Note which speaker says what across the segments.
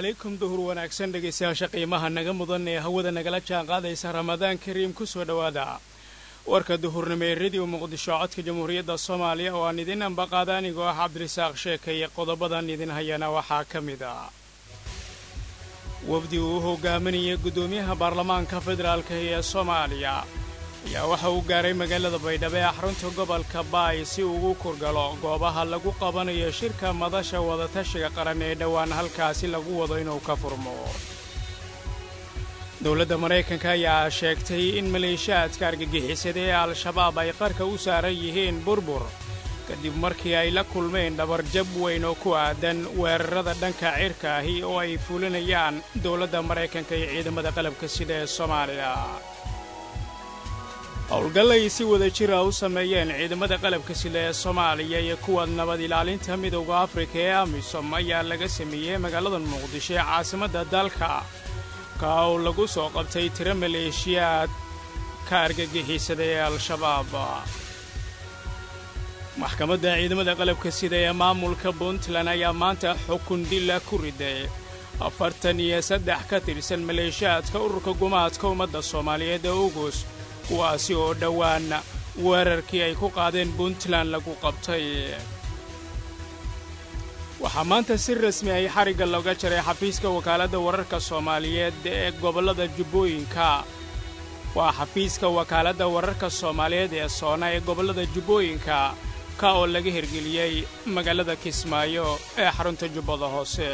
Speaker 1: calaykum duhur wanaagsan dhegaystayaasha qiimaha naga mudan ee hawada nagala jaan qaadaysa ramadaan kariim ku soo dhowaada warka duhurnimo ee rediyo muqdisho codka jamhuuriyadda soomaaliya oo aan idin ambaqaada anigoo ah cabdirisaaq sheekaya qodobadan idin hayana waxaa ka mid ah wafdi uu hogaaminayay guddoomiyaha baarlamaanka federaalka ee soomaaliya ayaa waxa uu gaaray magaalada baydhabo ee xarunta gobolka baay si uu ugu kurgalo goobaha lagu qabanayo shirka madasha wadatashiga qaran ee dhowaan halkaasi lagu wado inuu ka furmo dowladda maraykanka ayaa sheegtay in maleeshiyaadka argagixisada ee al-shabaab ay qarka u saaran yihiin burbur kadib markii ay la kulmeen dhabarjab weyn oo ku aadan weerarada dhanka cirka ahi oo ay fulinayaan dowladda maraykanka iyo ciidamada qalabka sida ee soomaaliya howlgal ay si wada jira u sameeyeen ciidamada qalabka sida ee soomaaliya iyo kuwa nabad ilaalinta midowda afrika ee amisom ayaa laga sameeyey magaalada muqdisho ee caasimadda dalka ka oo lagu soo qabtay tiro maleeshiyaad ka argagixisada ee al-shabaab maxkamadda ciidamada qalabka sida ee maamulka puntland ayaa maanta xukun dila ku riday afartan iyo saddex ka tirsan maleeshiyaadka ururka gumaadka ummadda soomaaliyeed ee ugus kuwaasi oo dhowaan weerarkii ay ku qaadeen puntland lagu qabtay waxaa maanta si rasmi ay xarigga looga jaray xafiiska wakaaladda wararka soomaaliyeed ee gobollada jubbooyinka waa xafiiska wakaaladda wararka soomaaliyeed ee soona ee gobollada jubbooyinka ka oo laga hirgeliyey magaalada kismaayo ee xarunta jubbada hoose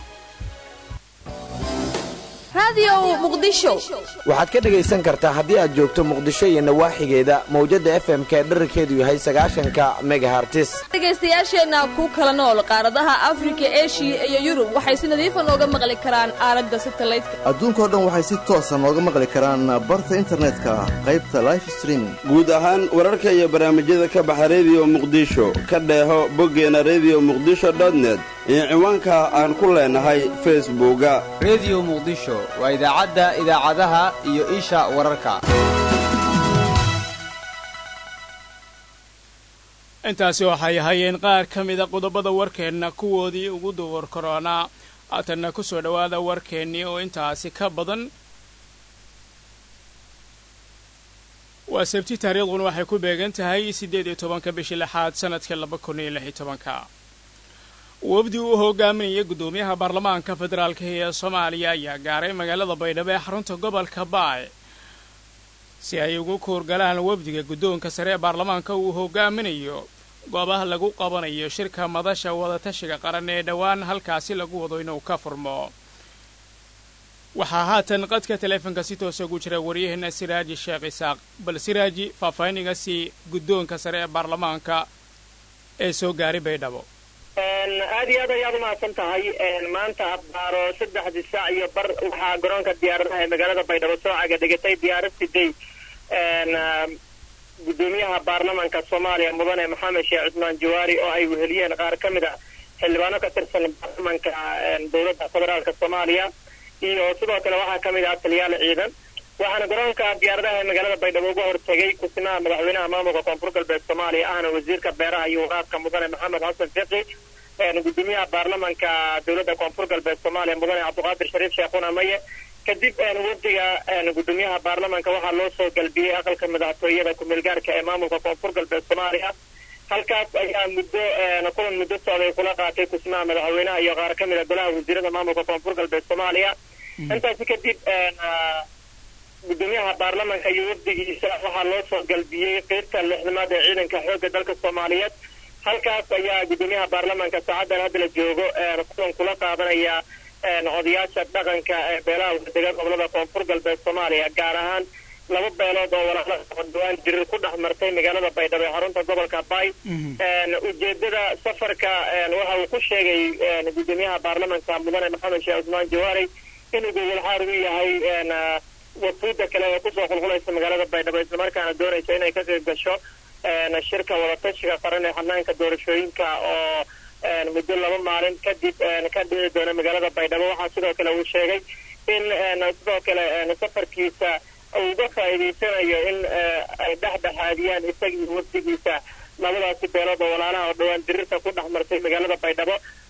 Speaker 2: waxaad ka dhegaysan kartaa haddii aad joogto muqdisho iyo nawaaxigeeda mawjadda f m k dherarkeedu yahay sagaashanka megahartis
Speaker 3: dhegaystayaasheenna ku kala nool qaaradaha afrika eshiya iyo yurub waxay si nadiifa nooga maqli karaan aalada satalaydka
Speaker 4: adduunkao dhan waxay si toosa nooga maqli karaan barta internetka qaybta life streaming
Speaker 5: guud ahaan wararka iyo barnaamijyada ka baxa rediyo muqdisho ka dheeho boggeena rediyo muqdisho dotnet iyo ciwaanka aan ku leenahay facebooka
Speaker 6: rediyo muqdisho waa idaacadda idaacadaha iyo isha wararka
Speaker 1: intaasi waxay ahaayeen qaar ka mida qodobada warkeenna kuwoodii ugu duwar koroonaa haatanna ku soo dhowaada warkeennii oo intaasi ka badan waa sabti taariikhduna waxay ku beegan tahay siddeed iyo tobanka bishii lixaad sannadka laba kun iyo lix iyo tobanka wafdi uu hogaaminayay guddoomiyaha baarlamaanka federaalka ee soomaaliya ayaa gaaray magaalada baydhabo ee xarunta gobolka baay si ay ugu kuurgalaan wafdiga guddoonka sare ee baarlamaanka uu hogaaminayo goobaha lagu qabanayo shirka madasha wadatashiga qaran ee dhowaan halkaasi lagu wado inuu ka furmo waxaa haatan qadka taleefonka si toosa ugu jira waryaheena siraaji sheekh isaaq bal siraaji faahfaahininga sii guddoonka sare ee baarlamaanka ee soo gaaray baydhabo
Speaker 7: aad iyo aad ayaad umahadsan tahay maanta abbaaro saddexdii saac iyo bar waxaa garoonka diyaaradaha ee magaalada baydhabo soo caga dhigatay diyaarad siday guddoomiyaha baarlamaanka soomaaliya mudane maxamed sheekh cusmaan jawaari oo ay weheliyeen qaar ka mid a xildhibaano ka tirsan baarlamaanka dowladda federaalka soomaaliya iyo sidoo kale waxaa ka mid ah taliyaal ciidan waxaana garoonka diyaaradaha ee magaalada baydhabo uga hortegay kusimaha madaxweynaha maamulka koonfur galbeed soomaaliya ahna wasiirka beeraha iyo waraabka mudane maxamed xasan fiqi gudoomiyaha baarlamaanka dowladda koonfur galbeed soomaaliya mudane cabdiqaadir shariif sheekhuna maye kadib wafdiga gudoomiyaha baarlamaanka waxaa loo soo galbiyey aqalka madaxtooyada ku-meelgaarka ee maamulka koonfur galbeed soomaaliya halkaas ayaa muddo kulan muddo socday kula qaatay kusimaha madaxweynaha iyo qaar ka mid a golaha wasiirada maamulka koonfur galbeed soomaaliya intaasi kadib gudoomiyaha baarlamaanka iyo wafdigiisa waxaa loo soo galbiyey qeybta lixdamaad ee ciidanka xoogga dalka soomaaliyeed halkaas ayaa gudoomiyaha baarlamaanka saacadan hadda la joogo kulan kula qaadanaya odayaasha dhaqanka ee beelaha wadega gobolada koonfur galbeed soomaaliya gaar ahaan laba beelood oo walaala dhawaan jirir ku dhex martay magaalada baydhabo ee xarunta gobolka bay ujeedada safarka waxa uu ku sheegay gudoomiyaha baarlamaanka mudane maxamed sheekh cusmaan jawaari inuu gogolxaar u yahay wafuudda kale ee kusoo qulqulaysa magaalada baydhabo islamarkaana doonaysa inay ka qayb gasho shirka wadatashiga qaran ee xanaanka doorashooyinka oo muddo laba maalin kadib ka dhici doona magaalada baydhabo waxaa sidoo kale uu sheegay in sidoo kale safarkiisa uu uga faa'iidaysanayo in ay dhexdhexaadiyaan isagii wafdigiisa labadaasi beelood oo walaalaha oo dhowaan dirirta ku dhex martay magaalada baydhabo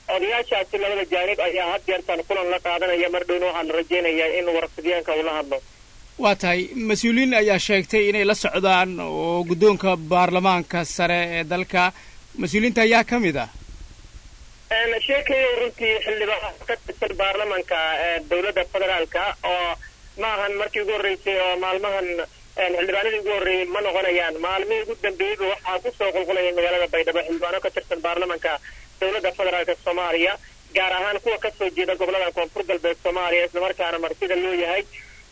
Speaker 7: odayaashaasi labada jaanib ayaa had jeertan kulan la qaadanaya mar dhowna waxaa la rajaynayaa in warfidyaanka uu la hadlo
Speaker 1: waa tahay mas-uuliyiin ayaa sheegtay inay la socdaan oo guddoonka baarlamaanka sare ee dalka mas-uuliyiinta ayaa ka mid ah
Speaker 7: sheekayo runtii xildhibaan ka tirsan baarlamanka dowladda federaalka oo ma ahan markii ugu horreysay oo maalmahan xildhibaanadii ugu horreeyey ma noqonayaan maalmihii ugu dambeeyeyba waxaa kusoo qulqulaya magaalada baydhabo xildhibaano ka tirsan baarlamanka dowladda federaalka soomaaliya gaar ahaan kuwa kasoo jeeda gobolada koonfur galbeed soomaaliya islamarkaana martida loo yahay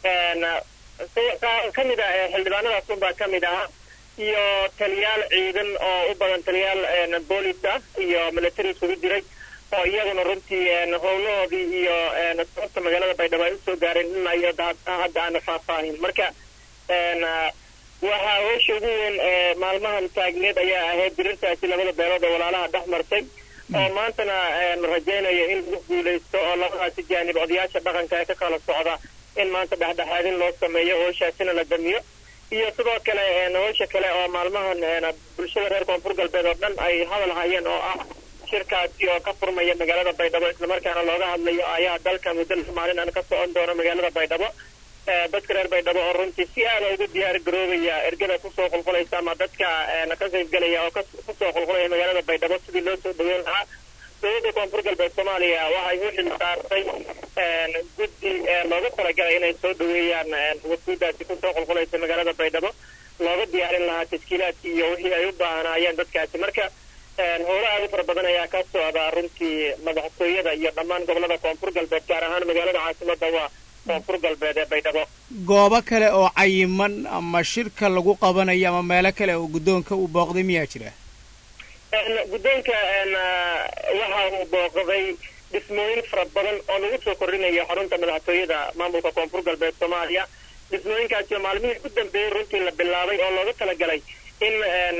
Speaker 7: ka mid ah xildhibaanadaas unbaa ka mid ahaa iyo taliyaal ciidan oo u badan taliyaal boolis ah iyo military isugu jiray oo iyaguna runtii howlahoodii iyo sababta magaalada baydhabo ay usoo gaareen in iyo hadda aana faahfaahin marka waxaa howsha ugu weyn ee maalmahan taagneed ayaa ahayd dirirtaasi labada beelood ee walaalaha dhex martay oo maantana rajaynayo in lagu guulaysto oo labadaasi jaanib odayaasha dhaqanka ee ka kala socda in maanta dhexdhexaadin loo sameeyo howshaasina la damiyo iyo sidoo kale howsha kale oo maalmahan bulshada reer koonfur galbeed oo dhan ay hadal hayeen oo ah shirkaasi oo ka furmaya magaalada baydhabo islamarkaana looga hadlayo ayaa dalka muddo lix maalin aan ka socon doono magaalada baydhabo dadka reer baydhabo oo runtii si aada ugu diyaar garoobaya ergada kusoo qulqulaysa ama dadka ka qaybgelaya oo kusoo qulqulaya magaalada baydhabo sidii loo soo dhaweyn lahaa dowladda koonfur galbeed soomaaliya waxay u xil saartay guddi loogu talagalay inay soo dhaweeyaan wasuudaasi kusoo qulqulaysa magaalada baydhabo looga diyaarin lahaa tashkiilaadkii iyo wixii ay u baahnaayeen dadkaasi marka howlo aada u fara badan ayaa ka socda runtii madaxtooyada iyo dhammaan gobolada koonfur galbeed gaar ahaan magaalada caasimada waa koonfur galbeed ee baydhabo
Speaker 1: goobo kale oo cayiman ama shirka lagu qabanayo ama meelo kale oo guddoonka uu booqday miyaa jira
Speaker 7: guddoonka waxa uu booqday dhismooyin fara badan oo lagu soo kordhinayo xarunta madaxtooyada maamulka koonfur galbeed soomaaliya dhismooyinkaasi oo maalmihii ugu dambeeyey runtii la bilaabay oo looga talagalay in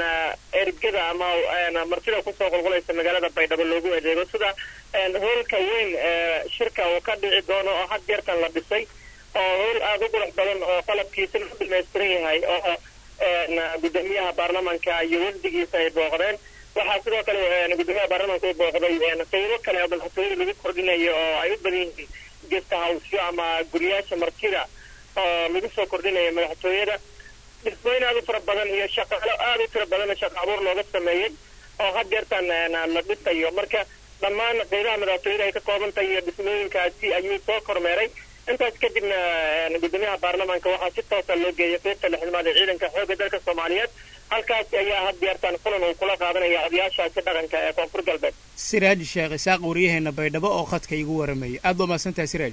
Speaker 7: ergada ama martida kusoo qulqulaysa magaalada baydhabo loogu adeego sida hoolka weyn shirka uu ka dhici doono oo had jeertan la dhisay oo howl aada u qurux badan oo qalabkiisana u dhamaystiran yahay oo gudoomiyaha baarlamanka iyo wafdigiisa ay booqdeen waxaa sidoo kale gudoomiyaha baarlamanka u booqday qaybo kale oo madaxtooyada lagu kordhinayo oo ay u badan yihiin gesta hawsyo ama guriyaasha martida oo lagu soo kordhinayo madaxtooyada dhismooyin aada u fara badan iyo shaqaalo aada u tira badan shaqa abuur looga sameeyey oo had jeertan la dhisayo marka dhammaan qaybaha madaxtooyada ay ka kooban tahay iyo dhismooyinkaasi ayuu soo kormeeray intaas kadibna gudoomiyaha baarlamaanka waxaa si toosa loo geeyay qaybta lixdamaad ee ciidanka xoogga dalka soomaaliyeed halkaasi ayaa had jeertan kulan uu kula qaadanaya odayaashaasi dhaqanka ee koonfur galbeed
Speaker 1: siraaj sheekh isaaq waryaheena baydhabo oo khadka igu waramayay aad baa mahadsantahay siraaj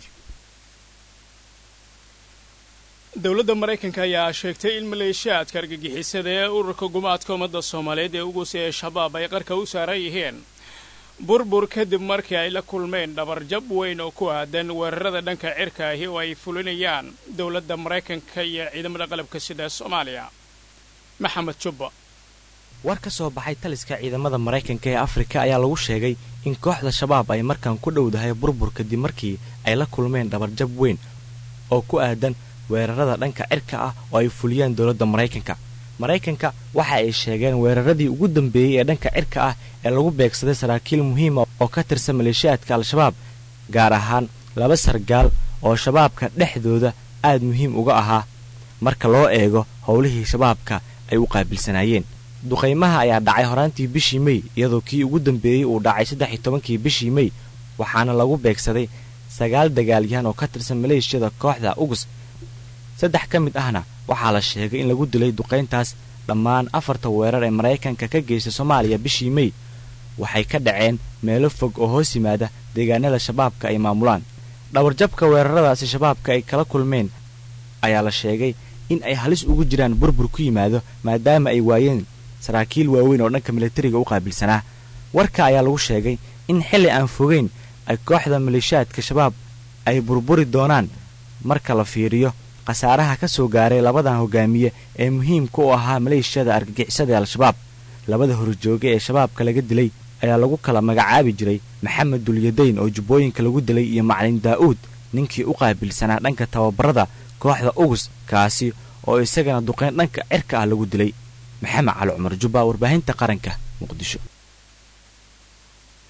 Speaker 1: dowladda maraykanka ayaa sheegtay in maleeshiyaadka argagixisada ee ururka gumaadka ummadda soomaaliyeed ee ugusi ee shabaab ay qarka u saaran yihiin burbur kadib markii ay la kulmeen dhabarjab weyn oo ku aadan weerarada dhanka cirka ahi oo ay fulinayaan dowladda maraykanka iyo ciidamada qalabka sida soomaaliya maxamed jubba
Speaker 8: war ka soo baxay taliska ciidamada maraykanka ee afrika ayaa lagu sheegay in kooxda shabaab ay markan ku dhowdahay burbur kadib markii ay la kulmeen dhabarjab weyn oo ku aadan weerarada dhanka cirka ah oo ay fuliyeen dowladda maraykanka maraykanka waxa ay sheegeen weeraradii ugu dambeeyey ee dhanka cirka ah ee lagu beegsaday saraakiil muhiima oo ka tirsan maleeshiyaadka al-shabaab gaar ahaan laba sargaal oo shabaabka dhexdooda aad muhiim uga ahaa marka loo eego howlihii shabaabka ay u qaabilsanaayeen duqaymaha ayaa dhacay horaantii bishii mey iyadoo kii ugu dambeeyey uu dhacay saddex iyo tobankii bishii mey waxaana lagu beegsaday sagaal dagaalyahan oo ka tirsan maleeshiyada kooxda ugus saddex ka mid ahna waxaa la sheegay in lagu dilay duqayntaas dhammaan afarta weerar ee maraykanka ka geystay soomaaliya bishii mey waxay ka dhaceen meelo fog oo hoos yimaada deegaanada shabaabka ay maamulaan dhawarjabka weeraradaasi shabaabka ay kala kulmeen ayaa la sheegay in ay halis ugu jiraan burbur ku yimaado maadaama ay waayeen saraakiil waaweyn oo dhanka militariga u qaabilsanaa warka ayaa lagu sheegay in xilli aan fogeyn ay kooxda maleeshiyaadka shabaab ay burburi doonaan marka la fiiriyo khasaaraha ka soo gaaray labadan hogaamiye ee muhiimka u ahaa maleeshiyada argagixisada ee al-shabaab labada horjooge ee shabaabka laga dilay ayaa lagu kala magacaabi jiray maxamed dulyadayn oo jubbooyinka lagu dilay iyo macalin daa'uud ninkii u qaabilsanaa dhanka tababarada kooxda ugus kaasi oo isagana duqayn dhanka cirka ah lagu dilay maxamed cali cumar jubba warbaahinta qaranka muqdisho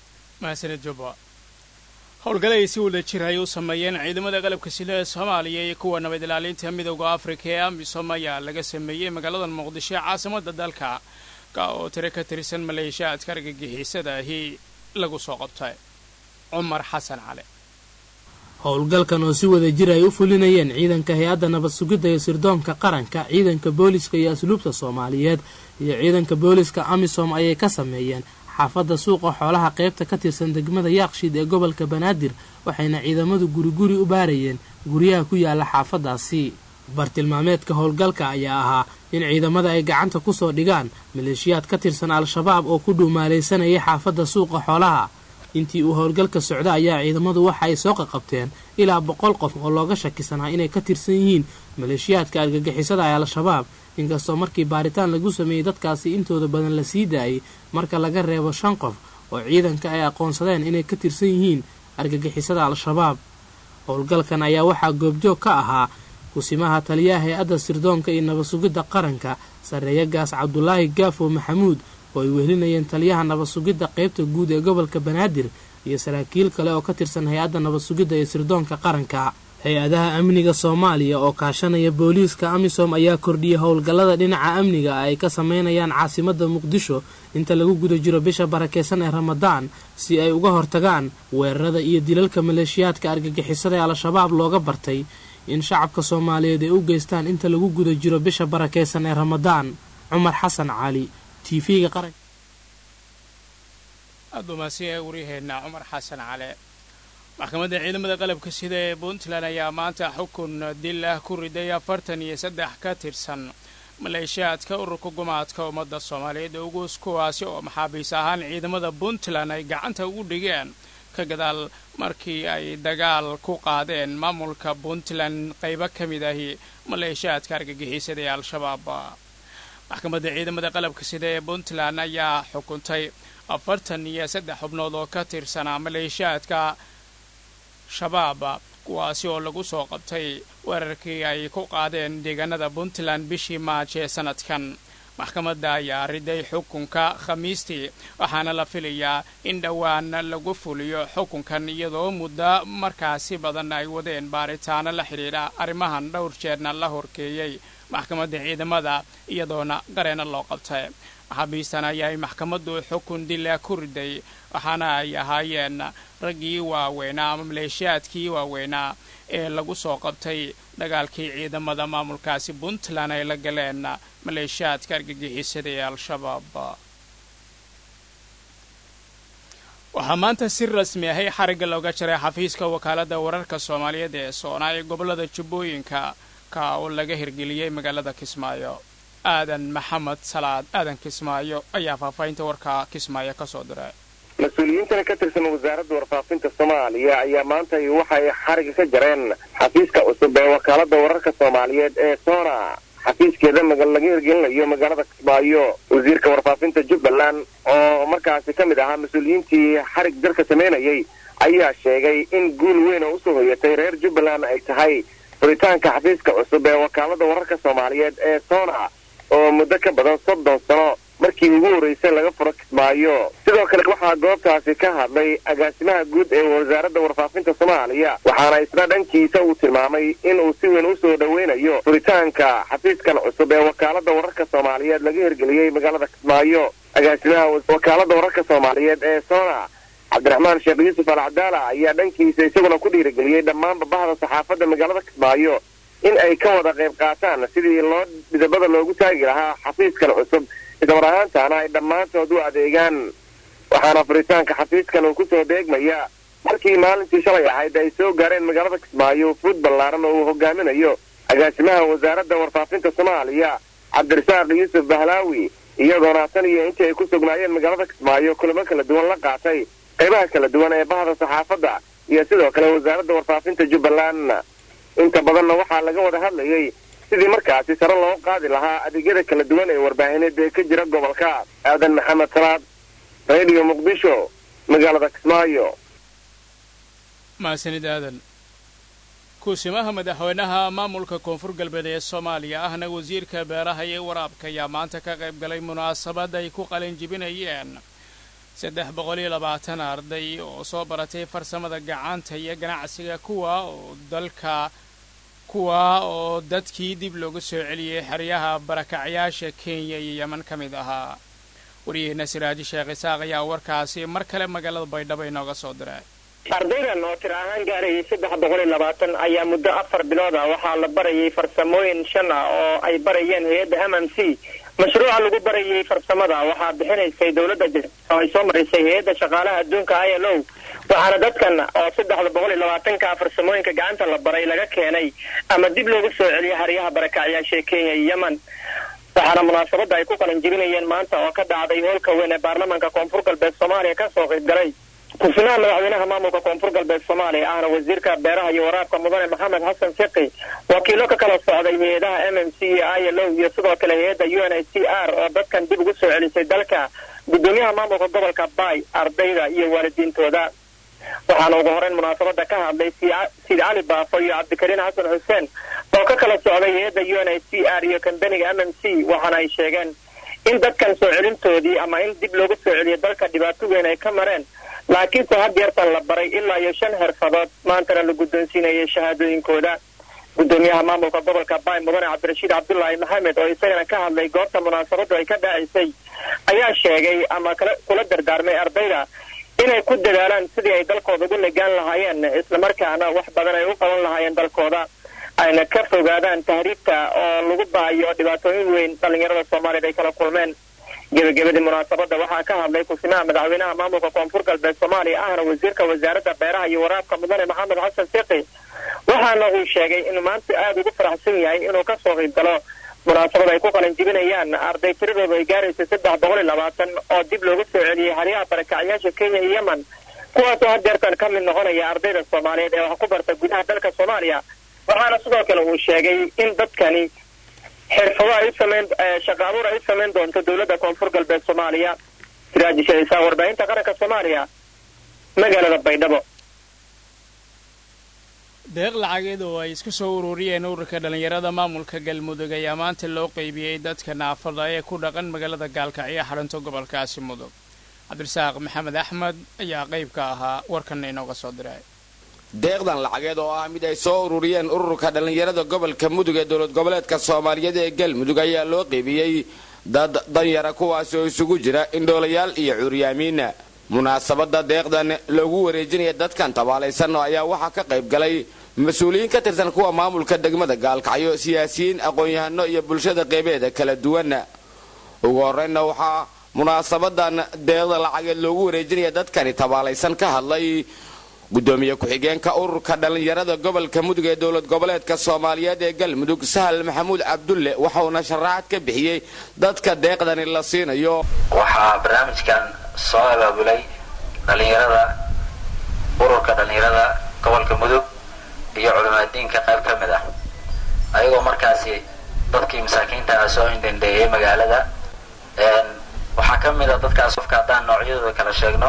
Speaker 1: mahadsanid jubba howlgale ay si wada jir ay u sameeyeen ciidamada qalabka sida ee soomaaliya iyo kuwa nabad ilaalinta midowda afrika ee amisom ayaa laga sameeyey magaalada muqdisho ee caasimadda dalka ka oo tiro ka tirsan maleeshiyaadka argagixisada ahi lagu soo qabtay cumar xasan cali
Speaker 9: howlgalkan oo si wada jir ay u fulinayeen ciidanka hay-adda nabad sugidda iyo sirdoonka qaranka ciidanka booliska iyo asluubta soomaaliyeed iyo ciidanka booliska amisom ayay ka sameeyeen xaafadda suuqa xoolaha qaybta ka tirsan degmada yaaqshiid ee gobolka banaadir waxayna ciidamadu guriguri u baarayeen guryaha ku yaala xaafaddaasi bartilmaameedka howlgalka ayaa ahaa in ciidamada ay gacanta ku soo dhigaan maleeshiyaad ka tirsan al-shabaab oo ku dhuumaalaysanayay xaafadda suuqa xoolaha intii uu howlgalka socda ayaa ciidamadu waxa ay soo qaqabteen ilaa boqol qof oo looga shakisanaa inay ka tirsan yihiin maleeshiyaadka argagixisada ee al-shabaab inkastoo markii baaritaan lagu sameeyey dadkaasi intooda badan la sii daayay marka laga reebo shan qof oo ciidanka ay aqoonsadeen inay ka tirsan yihiin argagixisada al-shabaab howlgalkan ayaa waxaa goobjoog ka ahaa kusimaha taliyaha hay-adda sirdoonka iyo nabad sugidda qaranka sarreeyagaas cabdulaahi gaafo maxamuud oo ay wehelinayeen taliyaha nabad sugidda qaybta guud ee gobolka banaadir iyo saraakiil kale oo ka tirsan hay-adda nabad sugidda iyo sirdoonka qaranka hay-adaha amniga soomaaliya oo kaashanaya booliiska amisom ayaa kordhiyay howlgallada dhinaca amniga ay ka sameynayaan caasimadda muqdisho inta lagu guda jiro bisha barakeysan ee ramadaan si ay uga hortagaan weerarada iyo dilalka maleeshiyaadka argagixisada ee al-shabaab looga bartay in shacabka soomaaliyeed ay u geystaan inta lagu guda jiro bisha barakeysan ee ramadaan cumar xasan cali t v-ga qaranka
Speaker 1: aada umaasiya waryaheena cumar xasan cale maxkamadda ciidamada qalabka sida ee puntland ayaa maanta xukun dil ah ku riday afartan iyo saddex ka tirsan maleeshiyaadka ururka gumaadka ummadda soomaaliyeed ugus kuwaasi oo maxaabiis ahaan ciidamada puntland ay gacanta ugu dhigeen ka gadaal markii ay dagaal ku qaadeen maamulka puntland qaybo ka mid ahi maleeshiyaadka argagixisada ee al-shabaab maxkamadda ciidamada qalabka sida ee puntland ayaa xukuntay afartan iyo saddex xubnood oo ka tirsanaa maleeshiyaadka shabaab kuwaasi oo lagu soo qabtay weerarkii ay ku qaadeen deegaanada puntland bishii maaj ee sanadkan maxkamadda ayaa riday xukunka khamiistii waxaana la filayaa in dhowaan lagu fuliyo xukunkan iyadoo muddo markaasi badan ay wadeen baaritaano la xidhiidha arrimahan dhowr jeerna la horkeeyey maxkamadda ciidamada iyadoona qareena loo qabtay maxaabiistan ayaay maxkamaddu xukun dila ku riday waxaana ay ahaayeen raggii waaweynaa ama maleeshiyaadkii waaweynaa ee lagu soo qabtay dagaalkii ciidamada maamulkaasi puntland ay la galeen maleeshiyaadka argagixisada ee al-shabaab waxaa maanta si rasmi ahay xarigga looga jaray xafiiska wakaaladda wararka soomaaliyeed ee soonaa ee gobollada jubbooyinka ka oo laga hirgeliyey magaalada kismaayo aadan maxamed salaad aadan kismaayo ayaa faahfaahinta warka kismaayo ka soo diray
Speaker 7: mas-uuliyiintana ka tirsan wasaaradda warfaafinta soomaaliya ayaa maanta waxay xariga ka jareen xafiiska cusub ee wakaaladda wararka soomaaliyeed ee soona xafiiskeeda laga hirgelinayo magaalada kismaayo wasiirka warfaafinta jubbaland oo markaasi ka mid ahaa mas-uuliyiintii xarig jarka samaynayay ayaa sheegay in guul weyn oo usoo hoyatay reer jubbaland ay tahay furitaanka xafiiska cusub ee wakaaladda wararka soomaaliyeed ee soona oo muddo ka badan soddon sano markii ugu horreysay laga furo kismaayo sidoo kale waxaa goobtaasi ka hadlay agaasimaha guud ee wasaaradda warfaafinta soomaaliya waxaana isna dhankiisa uu tilmaamay inuu si weyn usoo dhoweynayo furitaanka xafiiskan cusub ee wakaaladda wararka soomaaliyeed laga hirgeliyey magaalada kismaayo agaasimaha wakaaladda wararka soomaaliyeed ee sona cabdiraxmaan sheekh yuusuf al cadaala ayaa dhankiisa isaguna ku dhiirigeliyey dhammaanba bahda saxaafadda magaalada kismaayo in ay ka wada qayb qaataan sidii loo midabada loogu taagi lahaa xafiiskan cusub ismar ahaantaana ay dhammaantood u adeegaan waxaana furitaanka xafiiskan uu kusoo deegmaya markii maalintii shalay ahayd ay soo gaareen magaalada kismaayo fuud ballaaran oo uu hogaaminayo agaasimaha wasaaradda warfaafinta soomaaliya cabdirasaaq yuusuf bahlaawi iyadoona tan iyo intii ay ku sugnaayeen magaalada kismaayo kulamo kala duwan la qaatay qaybaha kala duwan ee bahda saxaafadda iyo sidoo kale wasaaradda warfaafinta jubbaland inta badanna waxaa laga wada hadlayay sidii markaasi sare loo qaadi lahaa adeegyada kala duwan ee warbaahineed ee ka jira gobolka aadan maxamed salaad radio muqdisho magaalada kismaayo
Speaker 1: mahadsanid aadan kuusimaha madaxweynaha maamulka koonfur galbeed ee soomaaliya ahna wasiirka beeraha iyo waraabka ayaa maanta ka qayb galay munaasabad ay ku qalin jibinayeen saddex boqol iyo labaatan arday oo soo baratay farsamada gacanta iyo ganacsiga kuwa oo dalka kuwa oo dadkii dib loogu soo celiyey xeryaha barakacyaasha kenya iyo yeman ka mid ahaa wariyaheenna siraaji sheekh isaaq ayaa warkaasi mar kale magaalada baydhabo inooga soo diray
Speaker 7: ardaydan oo tir ahaan gaarayay saddex boqol iyo labaatan ayaa muddo afar bilood ah waxaa la barayay farsamooyin shan ah oo ay barayeen hay-adda m m c mashruuca lagu barayay farsamada waxaa bixinaysay dowladda jir oo ay soo marisay hay-adda shaqaalaha adduunka i l o waxaana dadkan oo saddexda boqol iyo labaatanka farsamooyinka gacanta la baray laga keenay ama dib loogu soo celiyay haryaha barakacyaasha kenya iyo yemen waxaana munaasabadda ay ku qalan jibinayeen maanta oo ka dhacday hoolka weyn ee baarlamaanka koonfur galbeed soomaaliya kasoo qayb galay ku-finaha madaxweynaha maamulka koonfur galbeed soomaaliya ahna wasiirka beeraha iyo waraabka mudane maxamed xasan fiqi wakiilo ka kala socday hay-adaha m m c iyo i l o iyo sidoo kale hay-adda u n h c r oo dadkan dib ugu soo celisay dalka gudoomiyaha maamulka gobolka bay ardayda iyo waalidiintooda waxaana ugu horeyn munaasabada ka hadlay siid cali baafo iyo cabdikariin xasan xuseen oo ka kala socday hay-adda u n h c r iyo kambaniga m m c waxaana ay sheegeen in dadkan soo celintoodii ama in dib loogu soo celiyo dalka dhibaato weyn ay ka mareen laakiinse had yeertan la baray ilaa iyo shan xirfadood maantana la guddoonsiinayay shahaadooyinkooda gudoomiyaha maamulka gobolka bay mudane cabdirashiid cabdulaahi maxamed oo isagana ka hadlay goobta munaasabadu ay ka dhacaysay ayaa sheegay ama kula dardaarmay ardayda inay ku dadaalaan sidii ay dalkooda ugu nagaan lahaayeen islamarkaana wax badan ay u qaban lahaayeen dalkooda ayna ka fogaadaan tahriibta oo lagu baayo dhibaatooyin weyn dhallinyarada soomaaliyeed ay kala kulmeen gebagabadii munaasabada waxaa ka hadlay ku-simaha madaxweynaha maamulka koonfur galbeed soomaaliya ahna wasiirka wasaaradda beeraha iyo waraabka mudane maxamed xasan fiqi waxaana uu sheegay inuu maanta aada ugu faraxsan yahay inuu kasoo qayb galo munaasabad ay ku qalin jibinayaan arday tiradooda ay gaaraysa saddex boqol iyo labaatan oo dib loogu soo celiyey haryaha barakacyaasha kenya iyo yemen kuwaasoo hadeertan ka mid noqonaya ardayda soomaaliyeed ee wax ku barta gudaha dalka soomaaliya waxaana sidoo kale uu sheegay in dadkani xirfado ay u sameyn shaqa abuur ay u samayn doonto dowladda koonfur galbeed soomaaliya siraaji shaisaa warbaahinta qaranka soomaaliya magaalada baydhabo
Speaker 1: deeq lacageed oo ay isku soo ururiyeen ururka dhallinyarada maamulka galmudug ayaa maanta loo qeybiyey dadka naafada ee ku dhaqan magaalada gaalkacyo xarunta gobolkaasi mudug cabdirasaaq maxamed axmed ayaa qayb ka ahaa warkanna inooga soo diray
Speaker 10: deeqdan lacageed oo ah mid ay soo ururiyeen ururka dhallinyarada gobolka mudug ee dowlad goboleedka soomaaliyeed ee galmudug ayaa loo qeybiyey dad danyara kuwaas oo isugu jira indhoolayaal iyo curyaamiina munaasabada deeqdan loogu wareejinaya dadkan tabaalaysan ayaa waxaa ka qayb galay mas-uuliyiin ka tirsan kuwa maamulka degmada gaalkacyo siyaasiyiin aqoon-yahano iyo bulshada qeybeeda kala duwan ugu horeynna waxaa munaasabadan deeqda lacageed loogu wareejinaya dadkani tabaalaysan ka hadlay gudoomiye ku-xigeenka ururka dhallinyarada gobolka mudug ee dowlad goboleedka soomaaliyeed ee galmudug sahal maxamuud cabdulle waxauna sharaxaad ka bixiyey dadka deeqdani la siinayo
Speaker 11: waxaa barnaamijkan soo abaabulay dhallinyarada ururka dhallinyarada gobolka mudug iyo culimaadiinka qayb ka mid ah ayagoo markaasi dadkii masaakiinta ah soo indhendheeyay magaalada waxaa ka mid a dadkaas qofka haddaan noocyadooda kala sheegno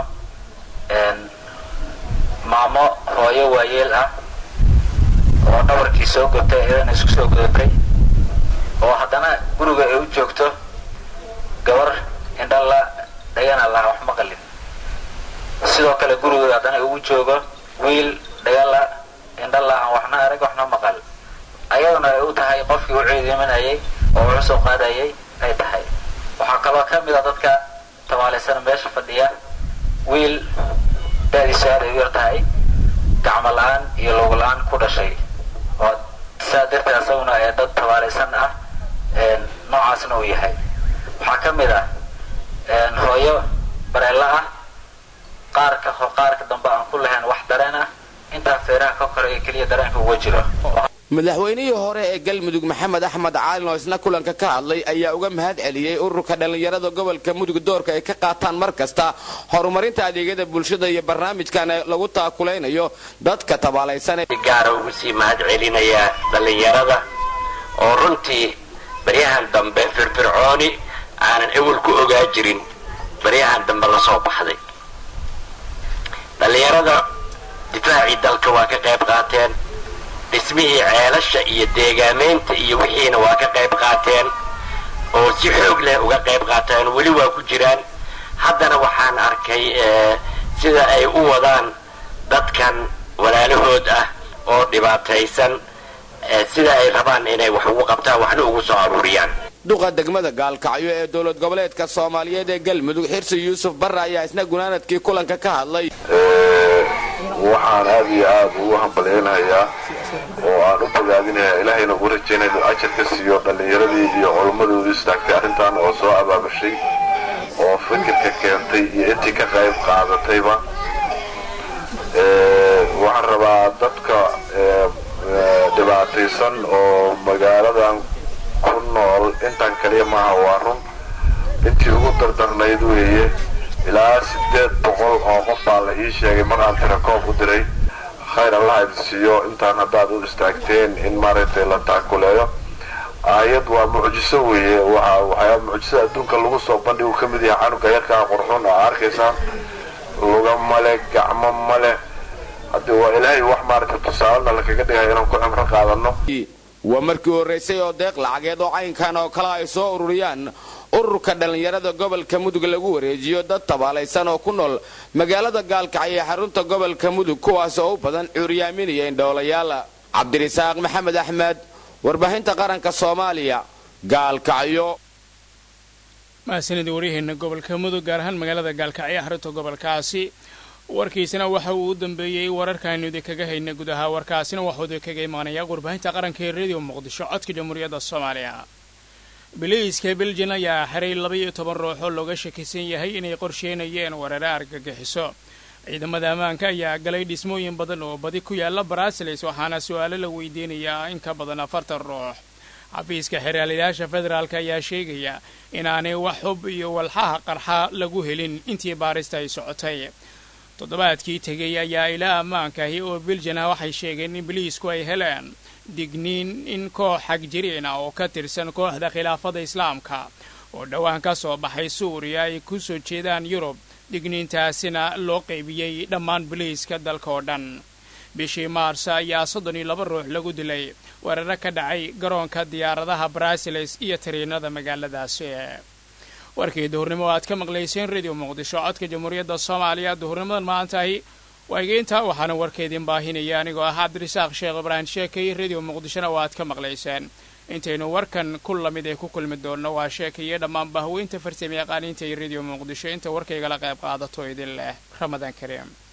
Speaker 11: maamo hooyo waayeel ah oo dhabarkii soo gotay iyadana isku soo godatay oo haddana guriga ay u joogto gabar indhala dhagana laha wax maqalin sidoo kale guriga haddana ugu joogo wiil dhagala indhala aan waxna arag waxna maqal ayaduna ay u tahay qofkii u ciidimanayay oo wuxu soo qaadayay ay tahay waxaa kaloo ka mid a dadka tabaalaysan meesha fadhiya wiil dadiisu aad ay u yar tahay gacmo la-aan iyo log la-aan ku dhashay oo saa darteed asaguna ee dad tabaalaysan ah noocaasna uu yahay waxaa ka mid ah hooyo bareella ah qaarka qaarka dambe aan ku lahayn wax dareen ah intaa feeraha ka koreeya keliya dareenka uga jiro
Speaker 10: madaxweynihii hore ee galmudug maxamed axmed caalin oo isna kulanka ka hadlay ayaa uga mahad celiyey ururka dhallinyarada gobolka mudug doorka ay ka qaataan mar kasta horumarinta adeegyada bulshada iyo barnaamijkan lagu taakulaynayo dadka tabaalaysan
Speaker 12: gaara ugu sii mahad celinayaa dhallinyarada oo runtii baryahan dambe firfircooni aanan ewel ku ogaa jirin baryahan dambe la soo baxday dhallinyarada difaacii dalka waa ka qayb qaateen dhismihii ceelasha iyo deegaamaynta iyo wixiina waa ka qayb qaateen oo si xoog leh uga qayb qaateen weli waa ku jiraan haddana waxaan arkay sida ay u wadaan dadkan walaalahood ah oo dhibaataysan sida ay rabaan inay wax ugu qabtaan waxna ugu soo aruuriyaan
Speaker 10: duqa degmada gaalkacyo ee dowlad goboleedka soomaaliyeed ee galmudug xirsi yuusuf barre ayaa isna gunaanadkii kulanka ka hadlay
Speaker 13: waxaan aad iyo aad ugu hambalyaynayaa oo aan u bogaadinayaa ilaahayna ugu rajaynaya inuu ajar ka siiyo dhallinyaradii iyo culummadoodii istaagtay arrintan oo soo abaabashay oo fikirka keentay iyo intii ka qayb qaadatayba waxaan rabaa dadka dhibaataysan oo magaaladan ku nool intan kaliya maaha waa run intii ugu dardarnayd weeye ilaa siddeed boqol oo qof baa la ii sheegay mar aan tirakoob u diray khayr allah idin siiyo intaan haddaad u istaagteen in maaragtay la taakuleeyo aayad waa mucjiso weeye waa waxyaa mucjisada adduunka lagu soo bandhigu ka mid yahay canuga yarkaa qurxun aa arkaysaan luga male gacmo male haddii waa ilaahay wax maaragtay tusaalena lakaga dhigaya inaan ku cimro qaadano
Speaker 10: waa markii horraysay oo deeq lacageed oo caynkan oo kale ay soo ururiyaan ururka dhallinyarada gobolka mudug lagu wareejiyo dad tabaalaysan oo ku nool magaalada gaalkacyo ee xarunta gobolka mudug kuwaas oo u badan cuuryaaminaya indhoolayaal cabdirisaaq maxamed axmed warbaahinta qaranka soomaaliya gaalkacyo
Speaker 1: mahadsanidii waryaheena gobolka mudug gaar ahaan magaalada gaalkacyo xarunta gobolkaasi warkiisina waxa uu u dambeeyey wararkaaynu idinkaga hayna gudaha warkaasina waxuu idinkaga imaanayaa warbaahinta qaranka ee rediyo muqdisho codka jamhuuriyadda soomaaliya biliiska beljan ayaa xiray laba-iyo toban ruux oo looga shakisan yahay inay qorsheynayeen weerare argagixiso ciidamada ammaanka ayaa galay dhismooyin badan oo badi ku yaala barasiles waxaana su-aalo la weydiinayaa in ka badan afartan ruux xafiiska xeraalayaasha federaalk ayaa sheegaya inaanay wax hub iyo walxaha qarxa lagu helin intii baarista ay socotay toddobaadkii tegey ayaa ilaa ammaankaahi oo beljan ah waxay sheegeen in biliisku ay heleen digniin in koox xagjiriin ah oo ka tirsan kooxda khilaafada islaamka oo dhowaan ka soo baxay suuriya ay ku soo jeedaan yurub digniintaasina loo qaybiyey dhammaan biliiska dalka oo dhan bishii maars ayaa soddon iyo laba ruux lagu dilay weeraro ka dhacay garoonka diyaaradaha brasiles iyo tariinada magaaladaasi warkii duhurnimo o aad ka maqlayseen radio muqdisho codka jamhuuriyadda soomaaliya duhurnimadan maantahi waageynta waxaana warkeedin baahinaya anigoo ah cabdirisaaq sheekh ibraahim sheekay radio muqdishona oo aad ka maqlayseen intaynu warkan ku lamid ee ku kulmi doonno waa sheekaiyo dhammaan bahweynta farsame yaqaaniinta iyo radio muqdisho inta warkaygala qayb qaadato idin leh ramadaan kariim